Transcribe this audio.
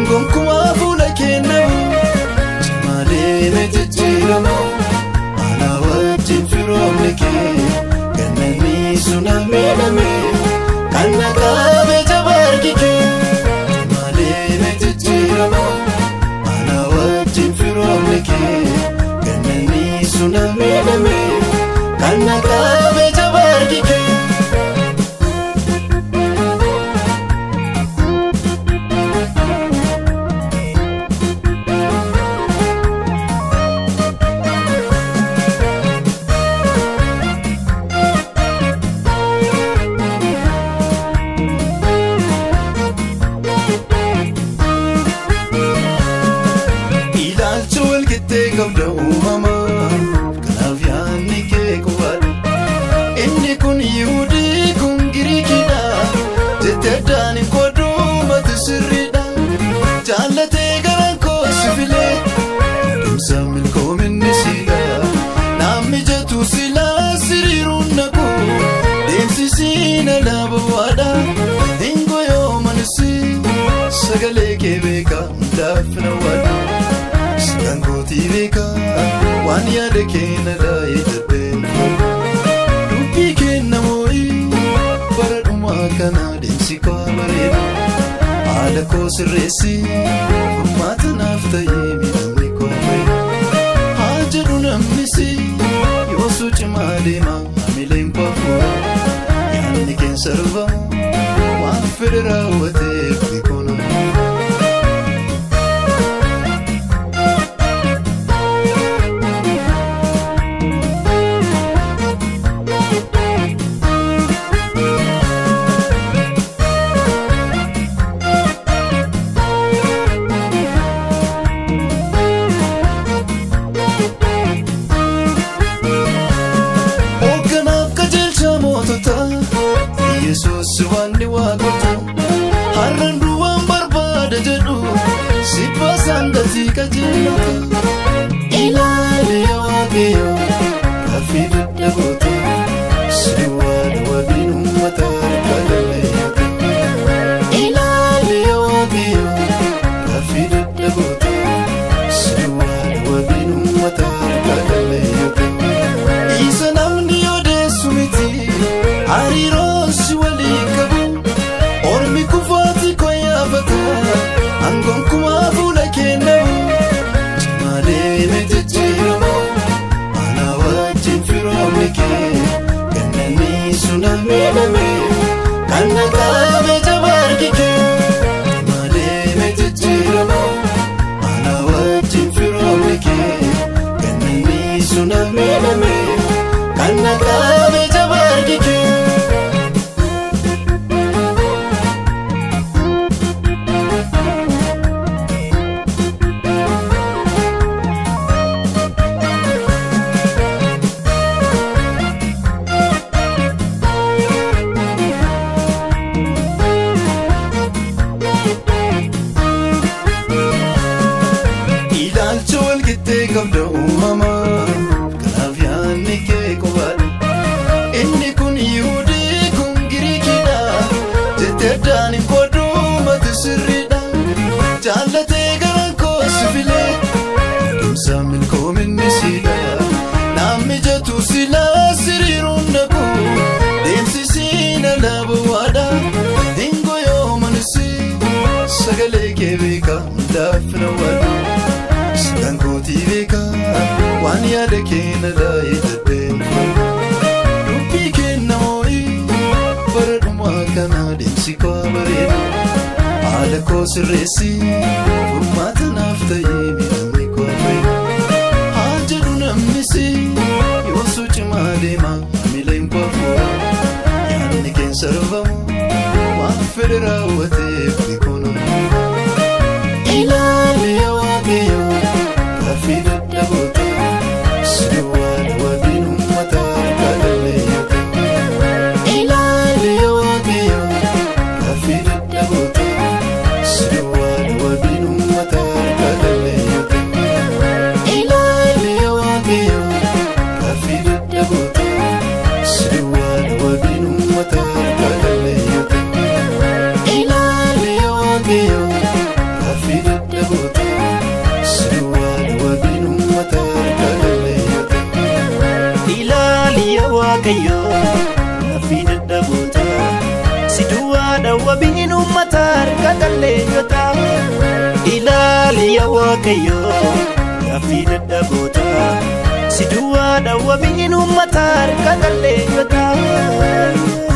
gonkumaa fuula kennamu cimaalee na jijjiiramu ana wajjin firoomni kee gannanii suna miidhame kan naqabe jabaarki kee cimaalee na jijjiiramu ana wajjin firoomni kee gannanii suna miidhame kan naqabe jabaarki kee. ilaalcha walqixxee qabda uumamaa kanaaf yaadni kee qubaadha inni kun yihudii kun giriikidha jette addaan hin qooduu mati sirriidha jaallatee garaan koo si filee deemsa milkoominni siidha naan mijatu silaa siriiruun naqu deemsi siina laabawaadha hingo yoo manisi sagalee kee beeka hundaaf na waadha Kan kootii beekaa waan yaada keenya daa'ee darbeen dubbii kenna moo'ii bara dhumaa kana deemsi koo bareeda haala koo sirreessi furmaata naaf ta'ee miidhamni koo fayyada haa jedhu namnisi yoosuu cimaa deema hamileen koo fuudha yaadni keessa darbamu waan fedhe raawwateef beekona. Hoogganaaf qajeelcha mootota Yesuus waan ni waaqota har'aan duwwaan barbaada jedhu sibbaa saangatii qajeelota ilaali yaa waaqayyo gaaffii dadhaboota si waan wabiin uummata harkaa galmeeyyoota ilaali yaa waaqayyo gaaffii dadhaboota si waan wabiin uummata harkaa galmeeyyoota. Isa namni odeessu miti hariiroon si walii qabu ormi kufaati koo yaafata aangoon kumaa fuula kennamu cimaalee na jijjiiramu ana wajjin firoomni kee gannanii suna miidhame kan naqabe jabaarki kee cimaalee na jijjiiramu ana wajjin firoomni kee gannanii suna miidhame kan naqabe jabaarki kee. ilaalcha walqixxee qabda uumamaa kanaaf yaadni kee qubaadha inni kun yihudii kun giriikidha jette addaan hin qooduu mati sirriidha jaallatee garaan koo si filee deemsa milkoominni siidha naan mijatu silaa siriiruun naqu deemsi siina laabawaadha hingo yoo manisi sagalee kee beeka hundaaf na waadha Kan kootii beekaa waan yaada keenya daa'ee darbeen dubbii kenna moo'ii bara dhumaa kana deemsi koo bareeda haala koo sirreessi furmaata naaf ta'ee miidhamni koo fayyada haa jedhu namnisi yoosuu cimaa deema hamileen koo fuudha yaadni keessa darbamu waan fedhe raawwateef beekona. Ilaali yaa waaqayyo gaaffii dadhaboota si waan wabiin uummata harkaa galmeeyyoota. Ilaali yaa waaqayyo gaaffii dadhaboota si waan wabiin uummata harkaa galmeeyyoota. Ilaali yaa waaqayyo gaaffii dadhaboota si waan wabiin uummata harkaa galmeeyyoota. Ilaali yaa waaqayyo gaaffii waaqayyoo gaaffii dadhaboota si duwwaadha wabiin uummata harka qalleeyyota ilaali yaa waaqayyoo gaaffii dadhaboota si duwwaadha wabiin uummata harka qalleeyyota.